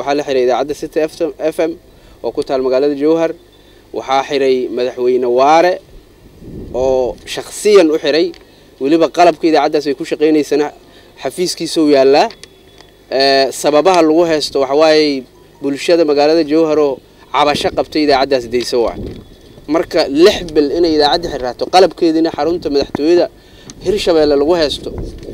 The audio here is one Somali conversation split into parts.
waxaa la xiray idaacadda city f m oo ku taal magaalada jowhar waxaa xiray madaxweyne waare oo shakhsiyan u xiray weliba qalabka idaacaddaas ay ku shaqaynaysana xafiiskiisau yaallaa sababaha lagu haysto waxawaaye bulshada magaalada jowharoo cabasho qabtay idaacaddaas dayso waa marka lix bil inay idaacadda xirraato qalabkeediina xarunta madaxtooyada hirshabeelle lagu haysto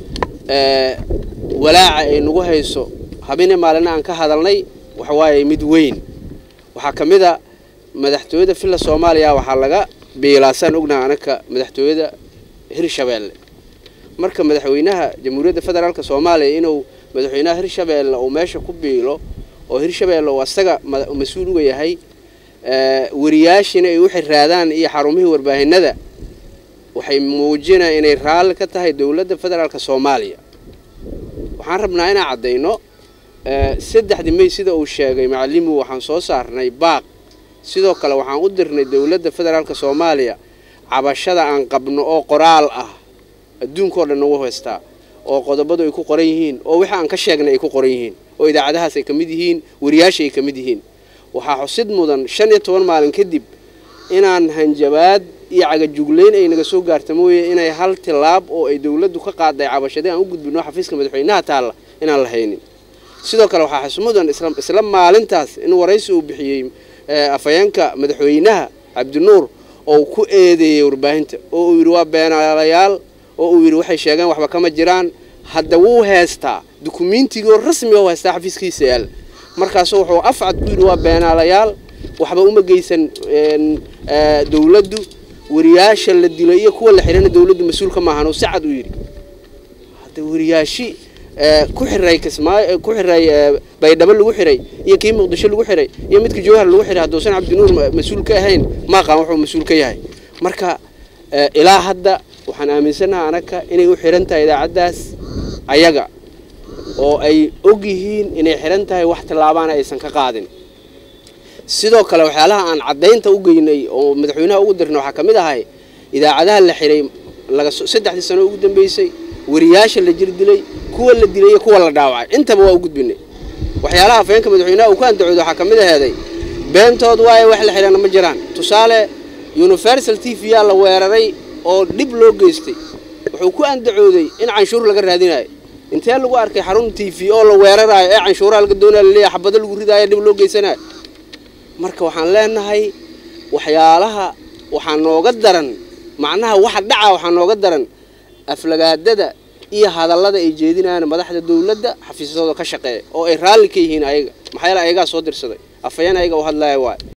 walaaca ay nagu hayso habine maalina aan ka hadalnay waxawaaye mid weyn waxaa ka mid a madaxtooyada villa soomaaliya waxaa laga biilaasaan ognaha anaka madaxtooyada hirshabeelle marka madaxweynaha jamhuuriyadda federaalk soomaaliya inuu madaxweynaha hirshabeelle uu meesha ku biilo oo hirshabeelle uu asaga mas-uul uga yahay wariyaashina ay u xiraadaan iyo xarumihii warbaahinada waxay muujinaya inay raalli ka tahay dowladda federaalk soomaaliya waxaan rabnaa inaan caddayno saddexdii may sida uu sheegay macalimu waxaan soo saarnay baaq sidoo kale waxaan u dirnay dowladda federaalk soomaaliya cabashada aan qabno oo qoraal ah adduunkao dhan nagu haystaa oo qodobadu ay ku qoran yihiin oo wixii aan ka sheegnay ay ku qoran yihiin oo idaacadahaas ay ka mid yihiin wariyaasha ay ka mid yihiin waxaa xusid mudan shan iyo toban maalin kadib inaan hanjabaad iyo cagajuglayn ay naga soo gaarta mooye inay hal tilaab oo ay dowladdu ka qaaday cabashadii aan u gudbino xafiiska madaxweynaha taalla inaan la haynin sidoo kale waxaa xus mudan isla maalintaas in waraysi uu bixiyey afhayeenka madaxweynaha cabdinuur oo ku eedeeyey warbaahinta oo uu yidhi waa beenaalayaal oo uu yidhi waxay sheegeen waxba kama jiraan hadda wuu heystaa dukumiintigoo rasmiga u haystaa xafiiskiisa yaal markaasu wuxuu afcad ku yidhi waa beenaalayaal waxba uma geysan dowladdu wariyaasha la dilo iyo kuwa la xihana dowladdu mas-uulka maahan oo si cad u yidhi hadda wariyaashi ku xiray kismaayo ku xiray baydhabo lagu xiray iyo kii muqdisho lagu xiray iyo midka jowhar lagu xiray hadduusan cabdinuur mas-uul ka ahayn maaqaan wuxuu mas-uul ka yahay marka ilaa hadda waxaan aaminsanaha anaka inay u xiran tahay idaacaddaas ayaga oo ay og yihiin inay xiran tahay wax tillaabaana aysan ka qaadin sidoo kale waxyaalaha aan caddaynta u geynay oo madaxweynaha ugu dirnay waxaa ka mid ahay idaacadaha la xiray laga saddexdii sano ugu dambeysay wariyaasha la jir dilay kuwa la dilay iyo kuwa la dhaawacay intaba waa u gudbinay waxyaalaha afhayeenka madaxweynaha uu ku andacooday waxaa ka mid aheeday beentood waaye wax la xidhana ma jiraan tusaale universal t v yaa la weeraray oo dhib loo geystay wuxuu ku andacooday in canshuur laga raadinayo intee lagu arkay xarun t v oo la weeraraayo ee canshuuraha laga doonaya laleeyahay xabado lagu ridaayo dhib loo geysanayo marka waxaan leenahay waxyaalaha waxaa nooga daran macnaha waxa dhaca waxaa nooga daran aflagaadada iyo hadallada ay jeedinayaan madaxda dowladda xafiisyadooda ka shaqeeya oo ay raalli ka yihiin ayaga maxaa yeele ayagaa soo dirsaday afhayeen ayaga u hadlaya waay